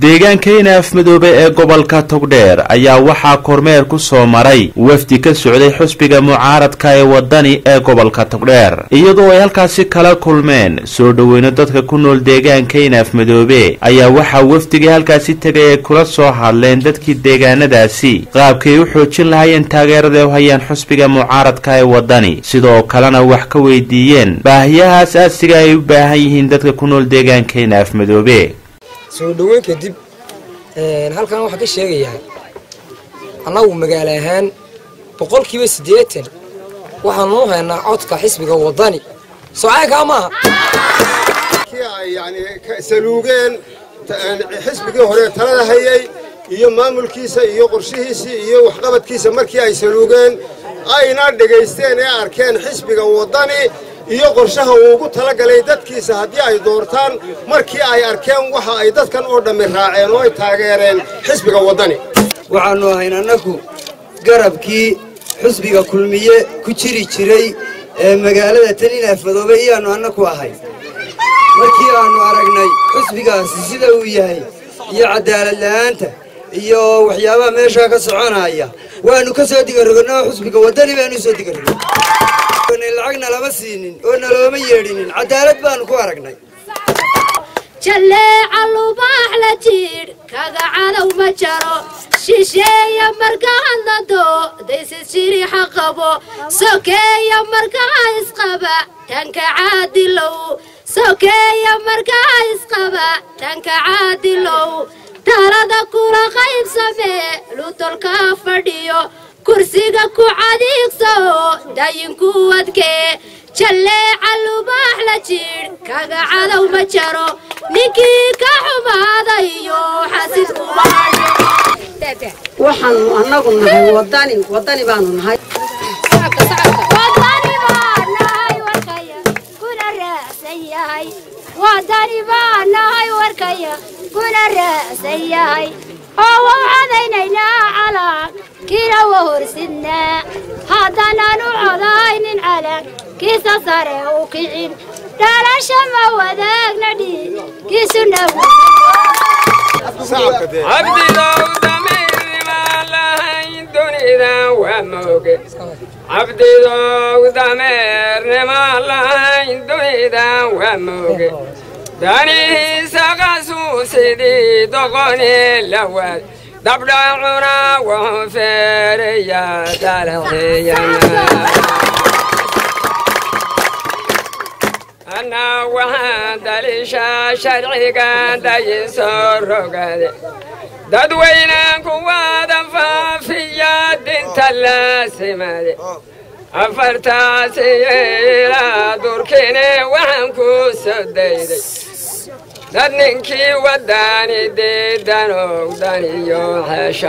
deegaanka inaaf madoobe ee gobolka togdheer ayaa waxaa kormeer ku soo maray wafdi ka socday xusbiga mucaaradka ee wadani ee gobolka togdheer iyadoo ay halkaasi kala kulmeen soo dhoweyno dadka ku nool deegaanka inaaf madoobe ayaa waxaa wafdigii halkaasi tegay ay kula soo hadleen dadkii deegaanadaasi qaabkay u xoojin lahaayeen taageerada u hayaan xusbiga mucaaradka ee wadani sidoo kalena wax ka weydiiyeen baahiyaha asaasiga ay u baahan yihiin dadka ku nool deegaanka inaaf madoobe soo dhoweyn kadib halkan waxaa ka sheegayaa annagu magaalo ahaan boqolkiiba siddeetan waxaanu u haynaa codka xisbiga waddani socaankaa maaha kii ay yani saluugeen xisbigii hore talada hayay iyo maamulkiisa iyo qorshihiisii iyo waxqabadkiisa markii ay saluugeen ayna dhegaysteen ee arkeen xisbiga waddani iyo qorshaha uu ugu talagalay dadkiisa haddii ay doortaan markii ay arkeen waxa ay dadkan oo dhammi raaceen oo ay taageereen xisbiga waddani waxaannu ahayn annagu garabkii xusbiga kulmiye ku jiri jiray ee magaalada talinaafadoobe iyaannu annagu ahay markii aannu aragnay xusbigaasi sida uu yahay iyo cadaalad la'aanta iyo waxyaabaha meeshaa ka soconaya waannu ka soo digarroganoo xusbiga waddani baannu soo digarrogan lacagna lama siinin oo nalooma yeedhinin cadaalad baannu ku aragnay jalleeca lubaax la jiidh kaga cadow ma jaro shisheeya marka hadlado daysid shiriixa qabo sokeeya markaa isqaba tanka caadilow sokeeya markaa isqaba tanka caadilow talada kula qaybsamee lutolkaa fadhiyo kursiga ku cadiigso dayinku wadkee jalleeca lubaax la jiidh kaga cadow ma jaro ninkii ka xumaadayo waxaanu annagu nahay wadani wadani baanu nahay wadani baa nahay warkaya kuna raacsan yahay oo wau cadaynaynaa calan kiina wa horsidnaa haddanaan u codaynin calan kiisa sare u kicin dhalasha ma wadaagna dhiig kiisuna cabdidow dameernima lahayn dunidan waa mooge danihiisa qasuusidii doqoni lawaad dabdhacuna wuxuu feeraya dalaxiyana anaa waxaan dalishaa sharciga dayisoo rogade dadweynan kuwaada faafiya dinta laasimade afartaasi ilaa durkine waxaan ku soo dayday dad ninkii wadani diidanog daniyo hesho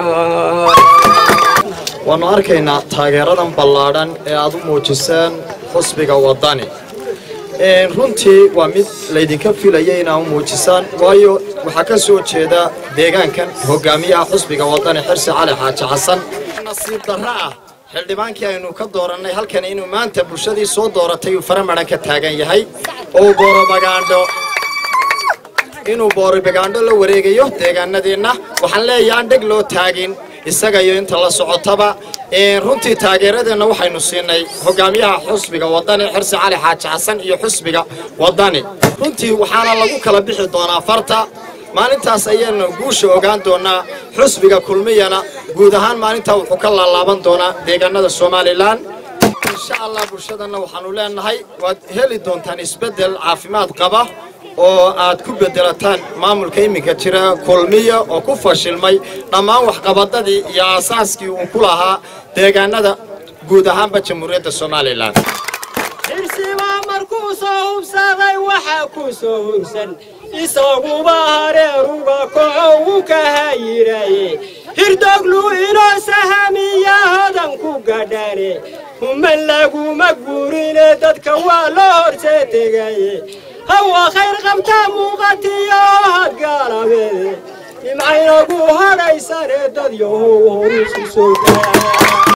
waannu arkaynaa taageeradan ballaadhan ee aad u muujiseen xusbiga waddani runtii waa mid laydinka filaya inaa u muujisaan waayo waxaa ka soo jeeda deegaankan hogaamiyaha xusbiga waddani xirsi cali xaaji xasan nasiib darro ah xildhibaankii aynu ka doorannay halkan inuu maanta bulshadii soo dooratay uu faramaran ka taagan yahay oo boorobagaandho inuu boorobagaandho la wareegayo deegaanadeenna waxaan leeyahay aan dheg loo taagin isaga iyo inta la socotaba runtii taageeradeenna waxaynu siinay hogaamiyaha xusbiga waddani xirsi cali xaaji xasan iyo xusbiga waddani runtii waxaana lagu kala bixi doonaa farta maalintaas ayaanu guusha ogaan doonaa xusbiga kulmiyana guud ahaan maalintaa wuxuu ka laalaaban doonaa deegaanada somalilan insha allah bulshadanna waxaanu leenahay waad heli doontaan isbeddel caafimaad qaba oo aad ku bedelataan maamulka iminka jira kulmiya oo ku fashilmay dhammaan waxqabadadii iyo aasaaskii uu ku lahaa deegaanada guud ahaanba jamhuuriyadda somalilan xirsibaa markuu soo hubsaday waxaa ku soo hursan isaguba hareeruga koco uu ka hayiraye hirdoglu inoo sahamiya hodan ku gadhane human laguma guurine dadka waa loo horsee tegaye hawa khayr qabtaa muuqatiyo hadgaalabeede imcaynagu hadhaysane dad yahow horusu soo daa